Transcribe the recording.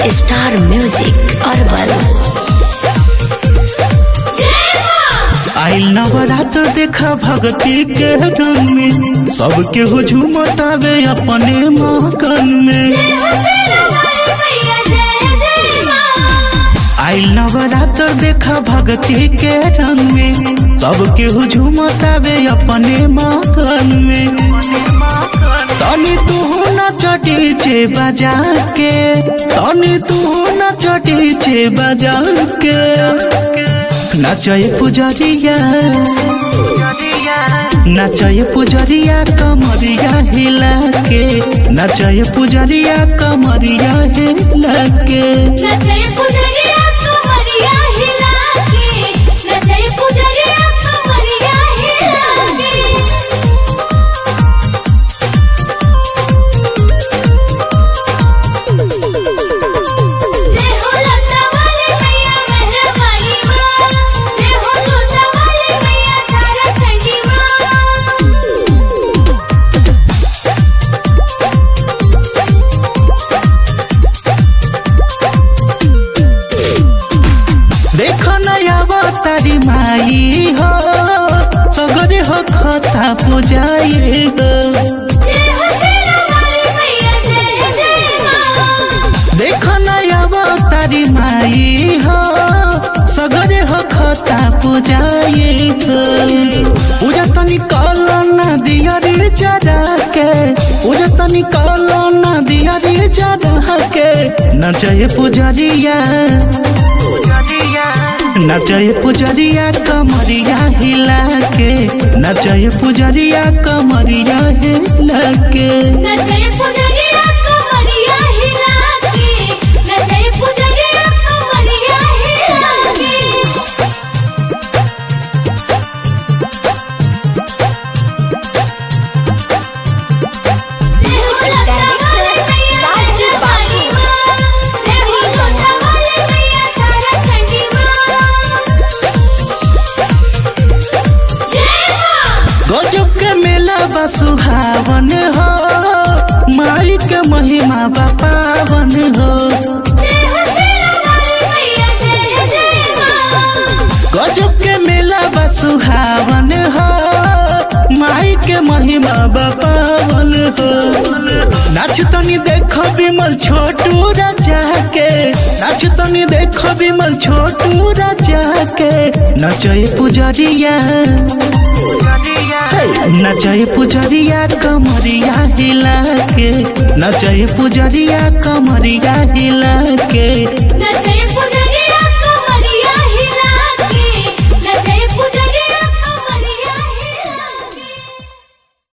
star music herbal आइल नवरात्र देखा भगती के रंग में सबके हुजूम तावे अपने मकन में आइल नवरात्र देखा भगती के रंग में सबके हुजूम तावे अपने मकन में तनी तू न चटी छे बजा के तनी तू न चटी छे बजा के नाचय पुजरिया नाचय पुजरिया कमरिया हिला के नाचय पुजरिया कमरिया हिला के नचय पुजरिया कमरिया हिला के नचय पुजरिया कमरिया हिला के जय हो लता वाली मैया मेहरा वाली माँ जय हो जोता वाली मैया तारा चंडी माँ देखो नया तारी माई हो सगरे हो खता पुजाई हो जय हो सेना वाली मैया जय जय माँ देखो नया तारी माई हो सगरे हो खता पुजाई हो पूजा तनी कलो ना दिया रे चढ़ा के पूजा तनी कलो ना दिया रे चढ़ा के नचय पुजरिया नचय पुजरिया कमरिया हिला के नचय पुजरिया कमरिया हिला के नचय पुजरिया कमरिया हिला के नचय पुजरिया कमरिया हिला के जय हो लता वाली मैया जय वाली माँ जय हो जोता वाली मैया तारा चंडी माँ जय माँ गजब के मेला बा सुहावन हो माई के महिमा बा पावन हो जय हो सेना वाली मैया जय जय माँ गजब के मेला बा सुहावन हो माई के महिमा बा पावन हो नाच तनी देखो विमल छोटू राजा के नाच तनी देखो विमल छोटू राजा के नचय पुजरिया नचय पुजरिया कमरिया हिला के नचय पुजरिया कमरिया हिला के नचय